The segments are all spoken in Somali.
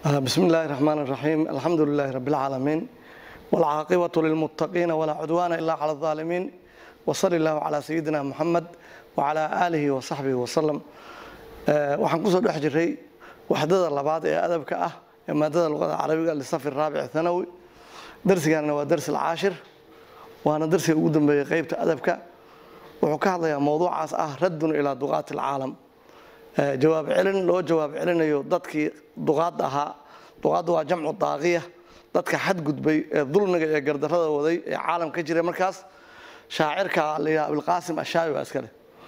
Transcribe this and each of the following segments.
بسم الله الرحمن الرحيم الحمد لله رب العالمين والعاقبة للمتقين ولا عدوان إلا على الظالمين وصلى الله على سيدنا محمد وعلى آله وصحبه وسلم waxaan kusoo dhex jiray waxdada labaad ee adabka ah ee maadada luqada carabiga lisafi raabic thanawi darsigaana waa darsi alcaashir waana darsiga ugu dambeeyey qeybta adabka wuxuu ka hadlayaa mowduucaas ah raddun ilaa duqaati alcaalam jawaab celin loo jawaab celinayo dadkii duqaadda ahaa duqaadda waa jamcu daaqiya dadka xadgudbay ee dulmiga iyo gardarrada waday ee caalam ka jiray markaas shaacirka layihaha abilqaasim ashaabi waa iskale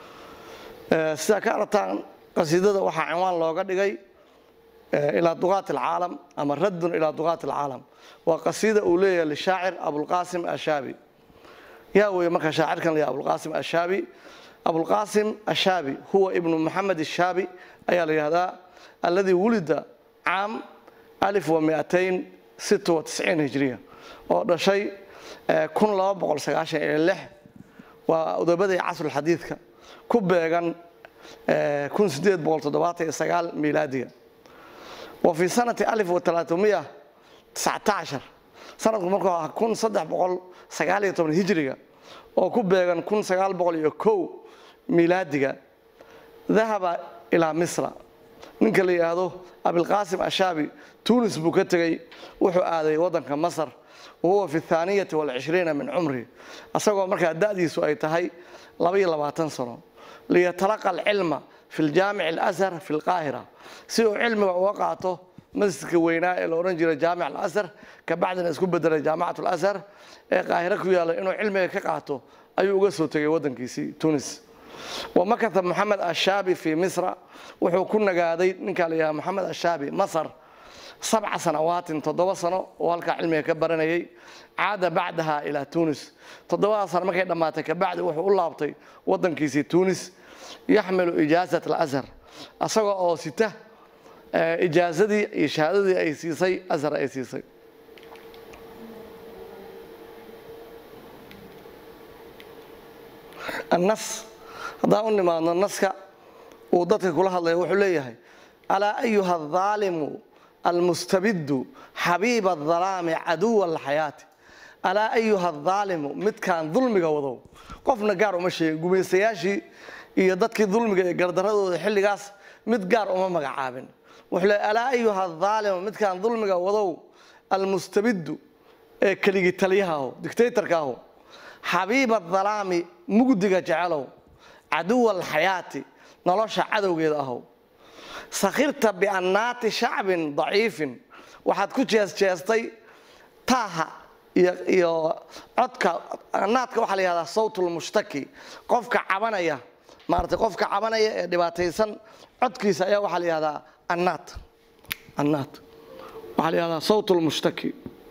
sidaa ka aragtaan qasiidada waxaa cinwaan looga dhigay ilaa duqaati alcaalam ama raddun ilaa duqaati alcaalam waa qasiida uu leeyahay lishaacir abulqaasim ashaabi yaa weeye marka shaacirkan layaha abulqaasim ashaabi abulqaasim ashaabi huwa ibnu maxamed ashaabi ayaa la yihahdaa alladii wulida caam alif wa miatayn sita wa tisciin hijriya oo dhashay kun laba boqol sagaashan iyo lix waa udabadii casrulxadiidka ku beegan kun sideed boqol toddobaatan iyo sagaal miilaadiga wa fii sanati alif wa talaatumiya tiscata cashar sanadku markuu ahaa kun saddex boqol sagaal iyo toban hijriga oo ku beegan kun sagaal boqol iyo kow miilaadiga dahaba ilaa misra ninka la yidhaahdo abilqaasim ashaabi tunis buu ka tegey wuxuu aaday waddanka masar wa huwa fi thaaniyati walcishriina min cumri asagoo markaa da'diisu ay tahay labaiyo labaatan sano liyatalaqa alcilma fi ljaamic alashar fi lqaahira si uu cilmiga uga qaato masjidka weynaa ee la odhan jiray jaamic alashar kabacdina isku bedelay jaamicat alashar ee qaahiro ku yaalla inuu cilmiga ka qaato ayuu uga soo tegay waddankiisii tunis wamakata moxamed ashaabi fii misra wuxuu ku nagaaday ninkaa la yidhaha moxamed ashaabi masar sabca sanawaatin toddoba sano oo halkaa cilmiga ka baranayay caada bacdaha ilaa tunis toddobadaa sano markay dhammaatay kabacdi wuxuu u laabtay waddankiisii tunis yaxmilu ijaazat alashar asagoo oo sita ijaazadii iyo shahaadadii ay siisay ashar ay siisay annas haddaan u nimaadno naska uu dadka kula hadlaya wuxuu leeyahay alaa ayuha aldaalimu almustabidu xabiiba adalaami caduwa alxayaati alaa ayuha aldaalimu midkaan dulmiga wadow qofna gaar uma sheegin gumaystayaashii iyo dadkii dulmiga iyo gardaradooda xilligaas mid gaar uma magacaabin wuxuu leeyahy alaa ayuha aldaalimu midkaan dulmiga wadow almustabidu ee keligi taliyahaho dictatorkaaho xabiiba adalaami mugdiga jecelow caduwa alxayaati nolosha cadowgeeda ahow sakhirta biannaati shacbin daciifin waxaad ku jeesjeestay taaha iyo codka annaadka waxaa la yihahdaa sawt lmushtaki qofka cabanaya maarata qofka cabanaya ee dhibaataysan codkiisa ayaa waxaa la yihahdaa annaat annaat waxaa la yihahdaa sawt lmushtaki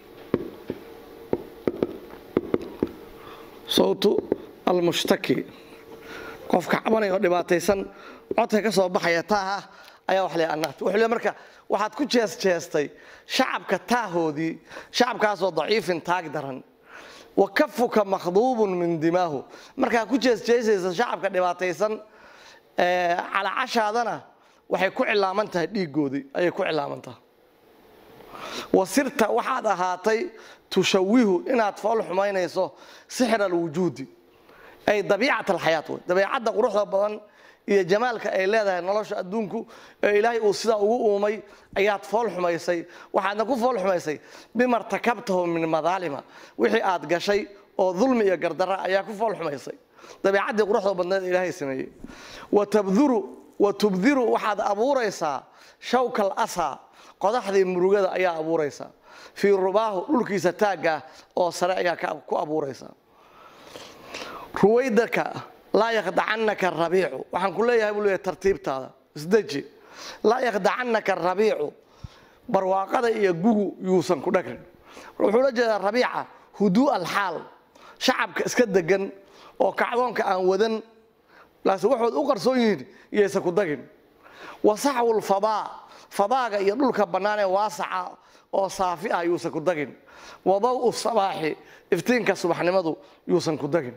sawtu almushtaki qofka cabanaya oo dhibaataysan codka ka soo baxaya taaha ayaa wax le annaat wuxuu le marka waxaad ku jeesjeestay shacabka taahoodii shacabkaasoo daciifin taag daran wa kafuka makhduubun min dimaahu markaa ku jeesjeesaysa shacabka dhibaataysan calacashaadana waxay ku cilaaman tahay dhiigoodii ayay ku cilaaman tahay wasirta waxaad ahaatay tushawihu inaad fool xumaynayso sixra alwujuudi ay dabiicat alxayaat wey dabiicadda quruxda badan iyo jamaalka ay leedahay nolosha adduunku ee ilaahay uu sidaa ugu uumay ayaad fool xumaysay waxaadna ku fool xumaysay bima rtakabtahu min madaalima wixii aad gashay oo dulmi iyo gardara ayaa ku fool xumaysay dabiicaddii quruxda badneed ilaahay sameeyey wa tubdiru waxaad abuuraysaa shawkal asaa qodaxdii murugada ayaa abuuraysaa fii rubaahu dhulkiisa taagga oo sare ayaa ku abuuraysaa ruwaydaka laa yakhdacannaka rabiicu waxaan ku leeyahay buu leeyahay tartiibtaada isdeji laa yakhdacannaka rabiicu barwaaqada iyo gugu yuusan ku dhagrin wuxuu la jeedaa rabiica huduu alxaal shacabka iska degan oo kacdoonka aan wadan laakiin waxood u qarsoon yihiin iyaysan ku dagin wasaxwu lfadaa fadaaga iyo dhulka bannaan ee waasaca oo saafi ah yuusan ku dagin wadaw sabaaxi iftiinka subaxnimadu yuusan ku dagin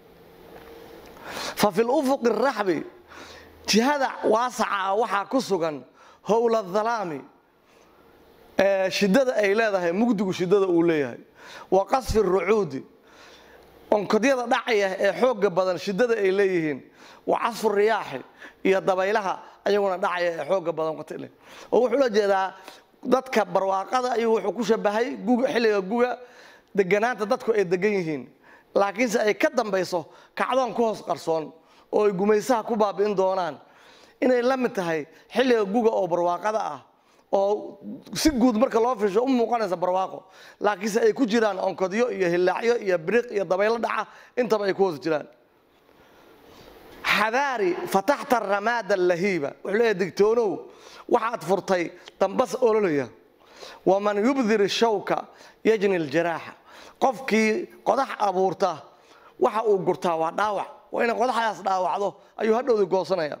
fa fi lufuqi raxbi jihada waasaca ah waxaa ku sugan howla dhalaami shidada ay leedahay mugdigu shidada uu leeyahay wa qasfi rucuudi onkodyada dhacaya ee xooga badan shidada ay leeyihiin wa casfu riyaaxi iyo dabaylaha ayaguna dhacaya ee xooga badan qatile oo wuxuu la jeedaa dadka barwaaqada ayuu wuxuu ku shabahay guga xilliga guga deganaanta dadku ay degan yihiin laakiinse ay ka dambayso kacdoon ku hoos qarsoon oo ay gumaysaha ku baabi'in doonaan inay la mid tahay xilliga guga oo barwaaqada ah oo si guud marka loo fiisho u muuqanaysa barwaaqo laakiinse ay ku jiraan onkodyo iyo hilaacyo iyo biriq iyo dabaylo dhaca intaba ay ku hoos jiraan xadaari fataxta ramaada lahiiba wuxuu leeyahay digtoonow waxaad furtay dambas ololaya waman yubdir shawka yajni ljaraaxa qofkii qodax abuurta waxa uu gurtaa waa dhaawac waa inay qodaxdaas dhaawacdo ayuu hadhowdi goosanaya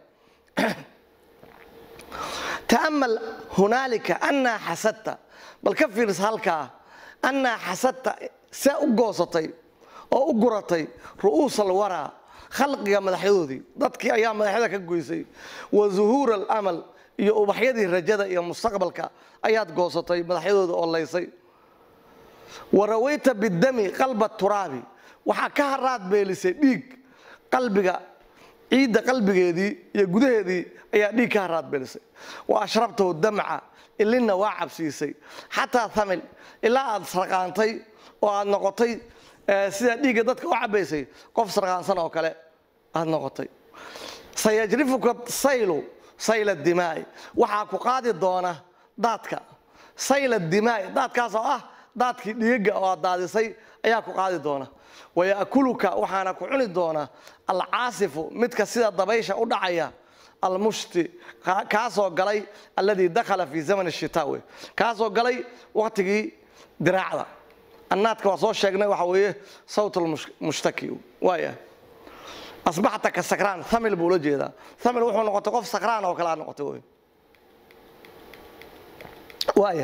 ta'amal hunaalika annaa xasadta bal ka fiirs halkaa annaa xasadta see u goosatay oo u guratay ru'uusal waraa khalqiga madaxyadoodii dadkii ayaa madaxyada ka goysay wa zuhuura alamal iyo ubaxyadii rajada iyo mustaqbalka ayaad goosatay madaxyadooda oo laysay wa rawayta bidami qalba turaabi waxaa ka haraad beelisay dhiig qalbiga ciidda qalbigeedii iyo gudaheedii ayaa dhiig ka haraad beelisay wa ashrabtahu damca ilinna waa cabsiisay xataa hamil ilaa aad sarqaantay oo aad noqotay sidaa dhiigga dadka u cabaysay qof sarqaansan oo kale aad noqotay sayajrifuka saylu sayla dimaai waxaa ku qaadi doona daadka sayla dimaai daadkaas oo ah daadkii dhiigaga oo aad daadisay ayaa ku qaadi doona waya'kuluka waxaana ku cuni doona alcaasifu midka sida dabaysha u dhacaya almushti kaasoo galay alladii dakhala fii zaman shitaa wey kaasoo galay waqtigii diraacda annaadka waa soo sheegnay waxa weeye sawt almushtaki waaya asbaxta ka sakraan thamil buu la jeedaa thamil wuxuu noqotay qof sakraan oo kale aad noqotay wey waaya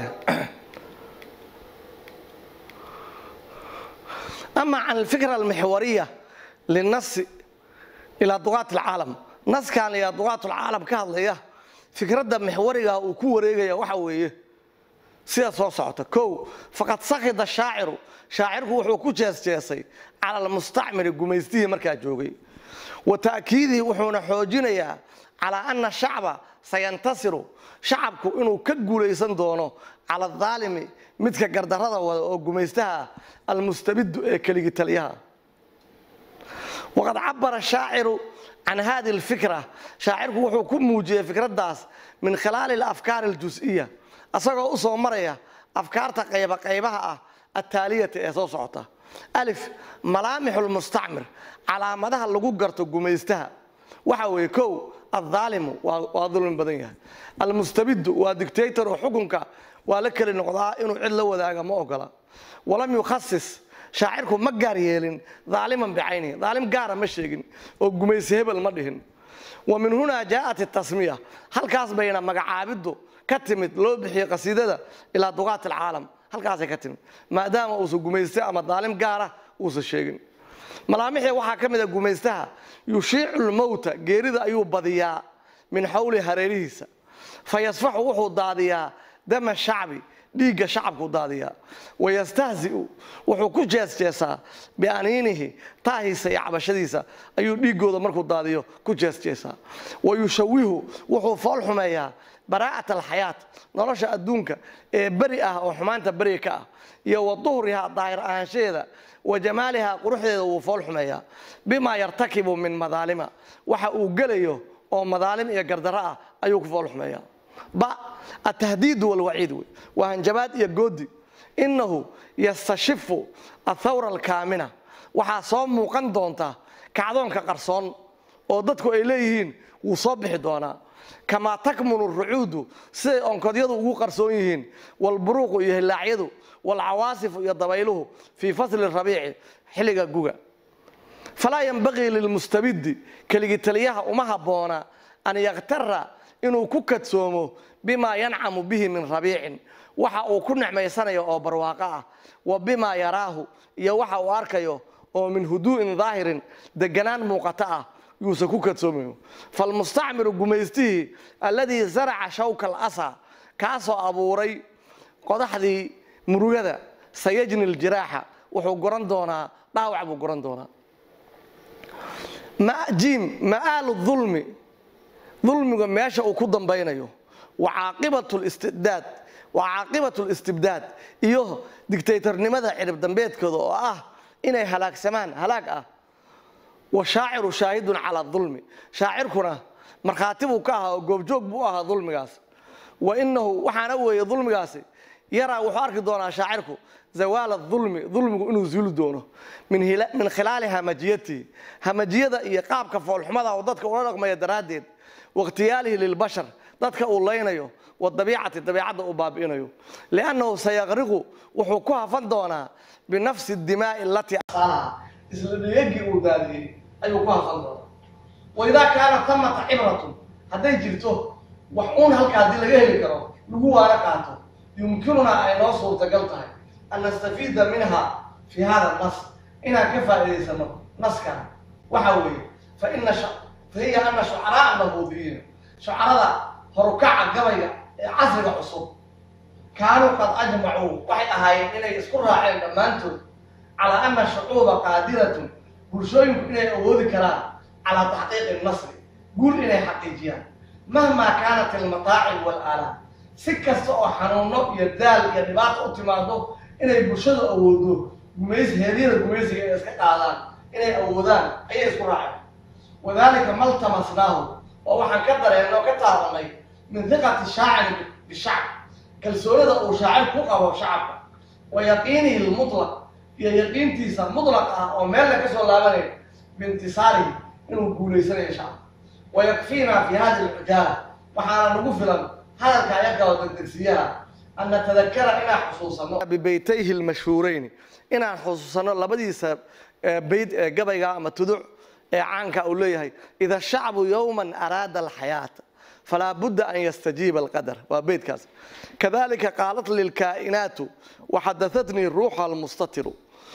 ama can alfikra almixwariya linasi ilaa duqaat alcaalam naskan ilaa duqaat alcaalam ka hadlaya fikradda mixwariga uu ku wareegaya waxa weeye sida soo socota kow faqad sakhida shaaciru shaacirku wuxuu ku jeesjeesay cala almustacmiri gumaystihii markaa joogay wa ta'kiidihi wuxuuna xoojinayaa calaa ana shacba sayantasiru shacabku inuu ka guulaysan doono cala adaalimi midka gardarrada wada oo gumaystaha almustabidu ee keligi taliyaha waqad cabara shaaciru can hadi alfikra shaacirku wuxuu ku muujiyey fikraddaas min khilaali alafkaari aljus-iya asagoo u soo maraya afkaarta qayba qaybaha ah attaaliyata ee soo socota alif malaamixu lmustacmir calaamadaha lagu garto gumaystaha waxa weeye kow addaalimu waa dulmi badan yahay almustabidu waa dictator oo xukunka waa la keli noqdaa inuu cid la wadaaga ma ogola walam yukhasis shaacirku ma gaar yeelin daaliman bicaynihi daalim gaara ma sheegin oo gumaysi hebel ma dhihin wa min hunaa jaa'at itasmiya halkaas bayna magacaabiddu ka timid loo bixiyey qasiidada ilaa duqaat alcaalam halkaasay ka timid maadaama uusan gumayste ama daalim gaara uusan sheegin malaamixii waxaa ka mid a gumaystaha yushiicu lmowta geerida ayuu badiyaa min xawli hareerihiisa fa yasfaxu wuxuu daadiyaa dama shacbi dhiigga shacabku daadiyaa wayastahzi'u wuxuu ku jeesjeesaa bianiinihi taahiisa iyo cabashadiisa ayuu dhiiggooda markuu daadiyo ku jeesjeesaa wayushawihu wuxuu fool xumeeyaa baraa'at alxayaat nolosha adduunka ee beri ah oo xumaanta beri ka ah iyo wa duhriha daahir ahaanshaheeda wa jamaaliha quruxdeeda wuu fool xumeeyaa bimaa yartakibu min madaalima waxa uu gelayo oo madaalim iyo gardarro ah ayuu ku fool xumeeyaa ba atahdiidu walwaciid wey waa hanjabaad iyo goodi innahu yastashifu athawra alkaamina waxaa soo muuqan doonta kacdoonka qarsoon oo dadku ay leeyihiin wuu soo bixi doonaa kamaa takmunu rucuudu siday onkodyadu ugu qarsoon yihiin walburuuqu iyo hilaacyadu walcawaasifu iyo dabayluhu fii fasli rabiici xilliga guga falaa yanbagii lilmustabidi keligi taliyaha uma habboona an yakhtara inuu ku kadsoomo bimaa yancamu bihi min rabiicin waxa uu ku necmaysanayo oo barwaaqo ah wa bimaa yaraahu iyo waxa uu arkayo oo min huduu'in daahirin deganaan muuqato ah yuusan ku kadsoomayo falmustacmiru gumaystihii alladii zaraca shawka alasa kaasoo abuuray qodaxdii murugada sayajni ljiraaxa wuxuu goran doonaa dhaawac buu goran doonaa jiim ma'aalu dulmi dulmiga meesha uu ku dambaynayo wa caaqibatu listibdaad wa caaqibatu listibdaad iyo digtaytornimada cirib dambeedkooda oo ah inay halaagsamaan halaag ah wa shaaciru shaahidun calaa dulmi shaacirkuna markhaati buu ka ahaa oo goobjoog buu ahaa dulmigaas wa inahu waxaana weeye dulmigaasi yaraa wuxuu arki doonaa shaacirku zawaala dulmi dulmigu inuu zuuli doono min khilaali hamajiyatihi hamajiyada iyo qaabka foolxumada oo dadka ula dhaqmaya daraaddeed wakhtiyaalihi lilbashar dadka uu laynayo wadabiicati dabiicadda uu baabi'inayo liannahu sayaqriqu wuxuu ku hafan doonaa binafsi dimaa'i alatii isla dhegagii uu daadiyey ayuu ku hafan doonaa waidaa kaana tamata cibratun hadday jirto wax uun halka haddii laga heli karo lagu waana qaato yumkinunaa ay noo suurtagal tahay an nastafiida minha fi hada nas inaan ka faa'iidaysano naskan waxa weeye faina fa hiya ana shucaraa nabuudiyiina shucarada horukaca gabayga ee casriga cusub kaanuu qad ajmacuu waxay ahaayeen inay isku raaceen dhammaantood calaa ana shucuuba qaadiratun bulshooyinku inay awoodi karaan calaa taxqiiqi nasri guul inay xaqiijiyaan mahmaa kaanat ilmataacib waalaalaam si kasta oo xanuuno iyo daal iyo dhibaata u timaado inay bulshadu awoodo gumays heeryada gumaysiga inay iska qaadaan inay awoodaan ayay isku raaceen wadaalika maltamasnaahu oo waxaan ka dareenno ka taabanay min hiqati shaaciri bishacb kalsoonida uu shaacir ku qabo shacabka wa yaqiinihi lmutlaq iyo yaqiintiisa mutlaq ah oo meel la ka soo laabanayo biintisaarihi inuu guulaysanayo shacabka wa yakfiinaa fi hadi alcujaala waxaana nagu filan hadalka ayagao degdegsiyaha an natadakara inaan xusuusano bibeytayhi lmashhuurayni inaan xusuusano labadiisa bayd ee gabayga ama tuduc ee caanka uu leeyahay ida shacbu yowman araada alxayaata falaa budda an yastajiiba alqadar waa beydkaas kadalika qaalat lilkaa'inaatu waxadaatnii ruuxa almustatiru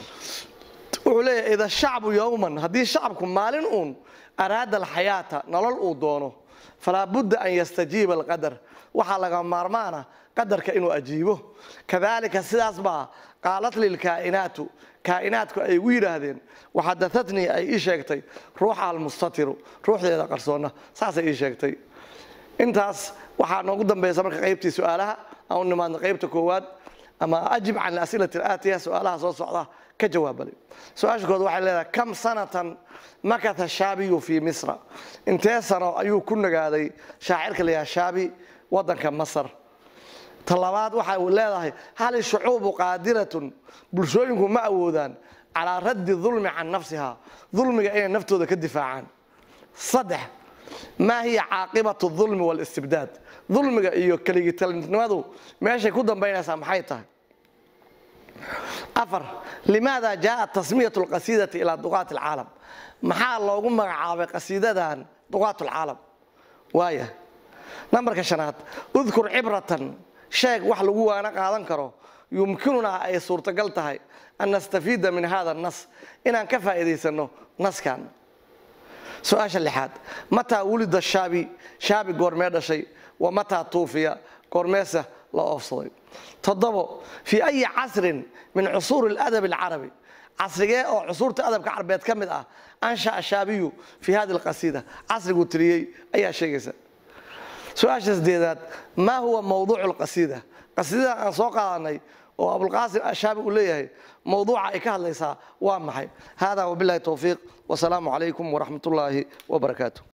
wuxuu leeyahay ida shacbu yowman haddii shacabku maalin uun araada alxayaata nolol uu doono falaa budda an yastajiiba alqadar waxaa laga maarmaana qadarka inuu ajiibo kadalika sidaas baa qaalat lilkaa'inaatu kaa'inaadku ay igu yidhaahdeen waxadaatnii ay ii sheegtay ruuxa almustatiru ruuxdeeda qarsoonna saasay ii sheegtay intaas waxaa noogu dambaysa marka qaybtii su-aalaha aan u nimaadno qaybta koowaad ama ajib can asilati aatiya su-aalaha soo socda ka jawaabale su-aasha kood waxay leedahay kam sanatan makatha shaabiyu fii misra intee sano ayuu ku nagaaday shaacirka layaha shaabi wadanka masar talabaad waxay leedahay hal shucuubu qaadiratun bulshooyinku ma awoodaan calaa raddi dulmi can nafsiha dulmiga inay naftooda ka difaacaan saddex maa hiya caaqibatu dulmi waalistibdaad dulmiga iyo keligitalnimadu meeshay ku dambaynaysaa maxay tahay afar limaada jaءat tasmiyat lqasiidati ilaa duqaat alcaalam maxaa loogu magacaabay qasiidadan duqaat alcaalam waaya nambarka shanaad udkur cibratan sheeg wax lagu waana qaadan karo yumkinunaa ay suurtagal tahay an nastafiida min hada nas inaan ka faa'iidaysano naskan su-aasha lixaad mataa wulida shaabi shaabi goormee dhashay wa mataa tuufiya goormeesa la oofsaday toddobo fii ayi casrin min cusuuri اladab alcarabi casrigee oo cusuurta adabka carabeed ka mid ah ansha'a shaabiyu fii hadi alqasiida casriguu tiriyey ayaa sheegaysa su-aasha sideedaad maa huwa mawduucu lqasiida qasiidadan aan soo qaadanay oo abulqaasim ashaabi uu leeyahay mawduuca ay ka hadlaysaa waa maxay hada wabilahi towfiiq wasalaamu calaykum waraxmat ullaahi wabarakaatu